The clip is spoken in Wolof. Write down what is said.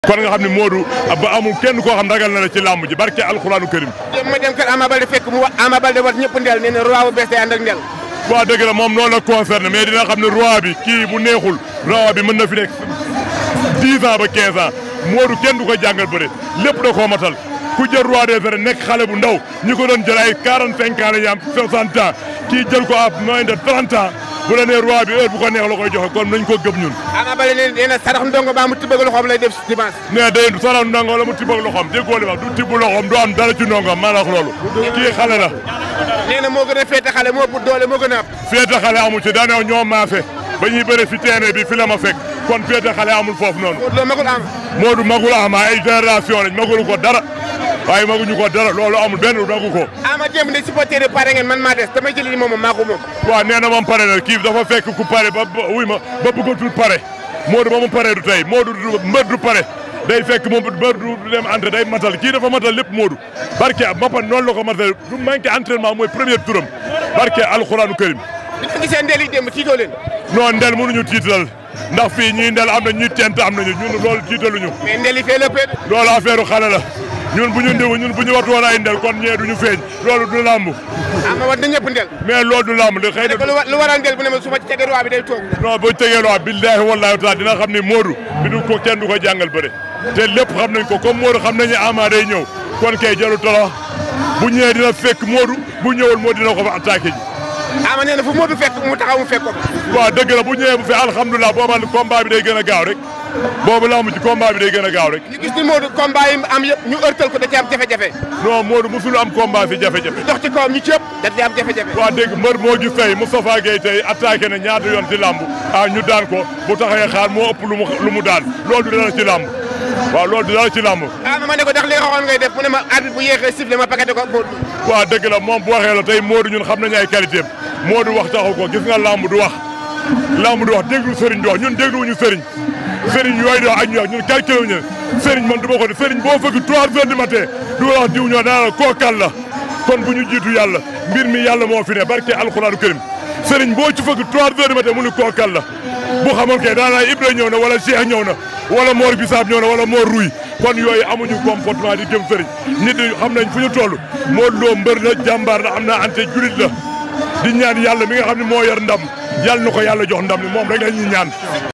kon nga xam ne Modou ba amul kenn koo xam ragal na la ci làmb ji barke alxuraanu karim ma dem kër Ama Baldé fekk mu wax Ama Baldé wat ñëpp ndel nee na roi bu bees day ànd ak ndel waaw dëgg la moom noonu la concerné mais dina xam ne roi bi kii bu neexul roi bi mën na fi nekk 10 ans ba 15 ans Modou kenn du ko jàngal bëre lépp da koo matal ku jël roi des arènes nekk xale bu ndaw ñi ko doon jël ay 45 ans la ñu am 60 ans kii jël ko à moins de 30 ans bu la nee roi bi heure bu ko neex la koy joxe kon nañ ko gëm ñun. Ama Baldé nee na sarax ndongo baa mu tibbag loxoom lay def dimanche mais day sarax ndongo la mu tibb ak loxoom déggoo li wax du tibb loxoom du am dara ci ndongam maa la wax loolu. kii xale la. nee na moo gën a féete xale moo ëpp doole moo gën a ëpp féete xale amul ci daanaka ñoo maafe ba ñuy bëre fi terrain bi fi la ma fekk kon féete xale amul foofu noonu. Modou Lo magul Ama Modou magul Ama ay génération lañ magulu ko dara waaye maguñu ko dara loolu amul benn magu ko. Ama démb ne supporter yi pare ngeen man maa des damay jëli ni moom maa ko moom waaw nee na moom pare na kii dafa fekk ku pare ba ba wuy ma ba bëggatul pare Modou ba mu pare du tey Modou du mbër du pare day fekk moom mbër du dem entré day matal kii dafa matal lépp Modou barke Mbapat noonu la ko matal du manqué entraînement mooy premier turam barke alxuraanu karim bi nga gisee ndel yi démb tiitoo leen non ndel mënuñu tiital ndax fii ñii ndel am na ñuy tent am nañu ñun loolu tiitaluñu mais ndel yi fee la pee loolu affaire xale la ñun bu ñu ndiw ñun bu ñu watu woon ay ndel kon ñee duñu feeñ loolu du làmb Ama wat na ñëpp ndel mais loolu du làmb li xëy na ko lu wa- lu waral ndel bu ne ma su ma ci tegee roi bi day toog non boo tegee loo billahi wallahi taala dina xam ni Modou bi du ko kenn du ko jàngal bëre te lépp xam nañ ko comme Modou xam nañu Ama day ñëw kon kay jaru tolo bu ñëwee dina fekk Modou bu ñëwul moo dina ko fa attaqué ji Ama nee na fu Modou fekk mu taxaw mu fekk ko waaw dëgg la bu ñëwee bu fi alhamdulilah booba combat bi day gën a gaaw rek boobu lamb ci combat bi day gën a gaaw rek ñu gis ni Modou combat yi am yëpp ñu ërtal ko da ci am jafe-jafe non Modou musul am combat fi jafe-jafe dox ci kawam ñu ci ëpp da ci am jafe-jafe waa dégg mbër moo gis tey Moustapha Gueye tey attaqué na ñaata yoon ci lamb ah ñu daan ko bu taxawee xaar moo ëpp lu mu lu mu daan loolu du dara ci lamb waaw loolu du dara ci lamb Ama ma ne ko ndax li nga waxoon ngay def mu ne ma arbitre bu yéexee sifflé ma paqueté ko Modou waaw dëgg la moom bu waxee la tey Modou ñun xam nañu ay qualité am Modou wax taxu ko gis nga lamb du wax lamb du wax déglu sëriñ di wax ñun dégluwuñu sëriñ sëriñ yooyu di wax ak ñu wax ñun calculé wuñu sëriñ man du ma ko def sëriñ boo fëgg 3 heures du matin du wax diw ñoo dana la kookal la kon bu ñu jiitu yàlla mbir mi yàlla moo fi ne barke alxuraanu karim sëriñ boo ci fëgg 3 heures du matin mu ni kookal la bu xamoon kay daanaa Ibra ñëw na wala Cheikh ñëw na wala Mor Bisaab ñëw na wala Mor Ruy kon yooyu amuñu comportement di jëm sëriñ nit ñi xam nañ fu ñu toll Modou Lo mbër la jàmbaar la am na ante julit la di ñaan yàlla mi nga xam ne moo yor ndam yàlla na ko yàlla jox ndam li moom rek la ñuy ñaan